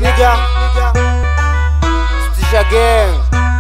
nigga. Stisha gang.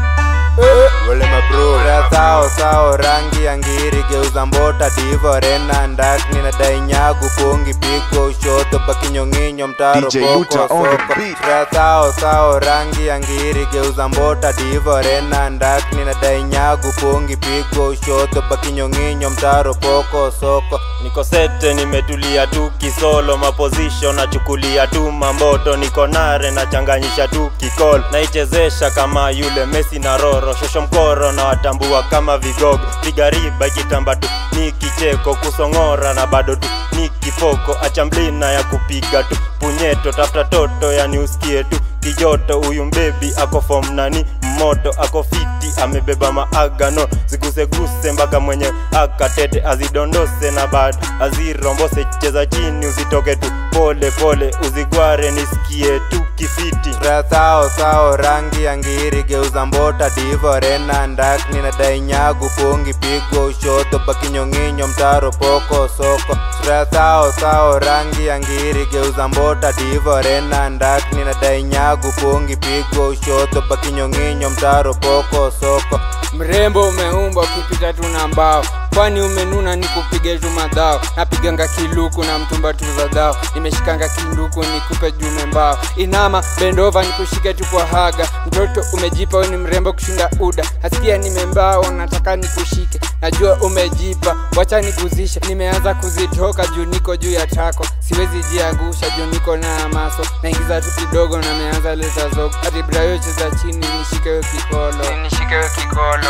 Wale mabro Sao sao rangi ya ngiri geuza mbota divo rena ndakni na dainyagu pungi pigo ushoto bakinyong'inyo mtaro DJ poko Luta on the soko beat. sao sao rangi ya ngiri geuza mbota divo rena ndakni na dainyagu pungi pigo ushoto bakinyong'inyo mtaro poko soko niko sete nimetulia tu kisolo maposition nachukulia tu mamboto niko nare nachanganyisha tu kikol naichezesha kama yule mesi na roro shosho mkoro na watambua kama vigogo vigariba ikitamba tu ni kicheko kusong'ora na bado tu ni kifoko achamblina ya kupiga tu punyeto tafuta toto yani usikie tu kijoto huyu mbebi ako fom nani moto ako fiti amebeba maagano ziguseguse mpaka mwenye akatete azidondose na bado azirombose cheza chini usitoke tu pole pole uzigware nisikie tu kifiti sao sao rangi ya ngiri geuza mbota divo rena ndakni na dainyagu pungi pigo ushoto bakinyong'inyo mtaro poko soko sao sao rangi ya ngiri geuza mbota divo rena ndakni na dainyagu pungi pigo ushoto bakinyong'inyo mtaro poko soko mrembo umeumba ukipita tu na mbao kwani umenuna ni kupige tu madhao napiganga kiluku na mtumba tu za dhao nimeshikanga kinduku nikupe jume mbao inama bendova nikushike tu kwa haga mtoto umejipa we ni mrembo kushinda uda hasikia nimembao nataka nikushike najua umejipa wacha niguzishe nimeanza kuzitoka juu niko juu ya tako siwezi jiangusha juu niko na maso naingiza tu kidogo na meanza leta zogo hadi brayo cheza chini nishikewe kikolo nishikewe kikolo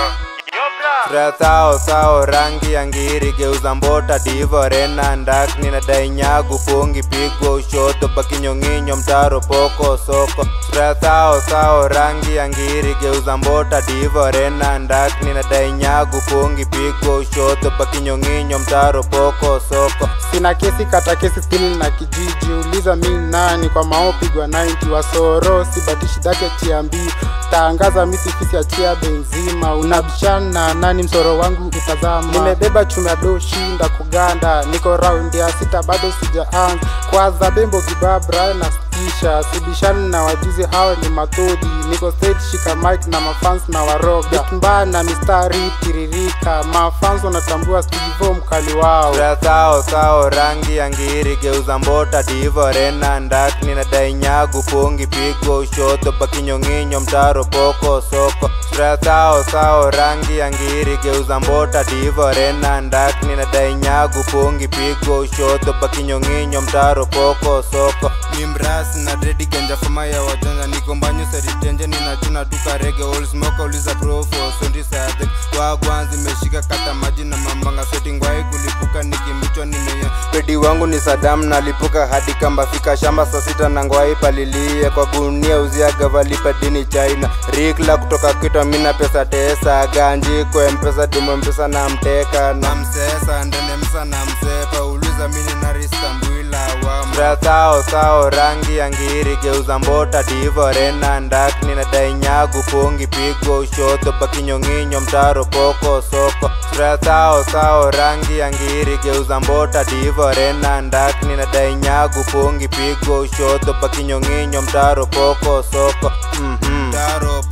sao sao rangi ya ngiri geuza mbota divo rena ndakni na dainyagu pungi pigo ushoto bakinyong'inyo mtaro poko soko sao sao rangi ya ngiri geuza mbota divo rena ndakni na dainyagu pungi pigo ushoto bakinyong'inyo mtaro poko soko sina kesi kata kesi stili na kijiji uliza mi nani kwa maopigwa 90 wasoro sibatishi dhati achia mbii taangaza misifisi achia benzima unabishana nani msoro wangu utazama nimebeba chuma do shinda kuganda niko raundi ya sita bado sijaanza kwaza bembo gibabra na stisha sibishani na wajuzi hao ni matodi niko stage shika mic na mafans na waroga mbaya na mistari tiririka mafans wanatambua stivo mkali wao sao sao rangi ya ngiri geuza mbota divo rena ndakni na dainyagu pungi pigo ushoto bakinyong'inyo mtaro poko soko sao sao rangi ya ngiri geuza mbota divo rena ndakni na dainyagu pungi pigo ushoto bakinyong'inyo mtaro poko soko ni mrasi na dredi genja fama ya wajanja niko mbanyo seritenje ninachuna tukarege olsmoka uliza profo sondi sadek wagwanzi meshika kata maji na mambanga seti ngwai kulipuka nikimichwa nimeya pedi wangu ni sadamu nalipuka hadi kamba fika shamba saa sita na ngwai palilie kwa gunia uziaga valipa dini china rikla kutoka kitwa mina pesa tesa ganji kwa mpesa dimo mpesa na mteka na msesa ndende msa na msepa uliza mini na ristambwila wa sao sao rangi ya ngiri geuza mbota divo rena ndakni na dainyagu pungi pigo ushoto bakinyong'inyo mtaro poko soko sao sao rangi ya ngiri geuza mbota divo rena ndakni na dainyagu pungi pigo ushoto bakinyong'inyo mtaro poko soko mm-hmm. mtaro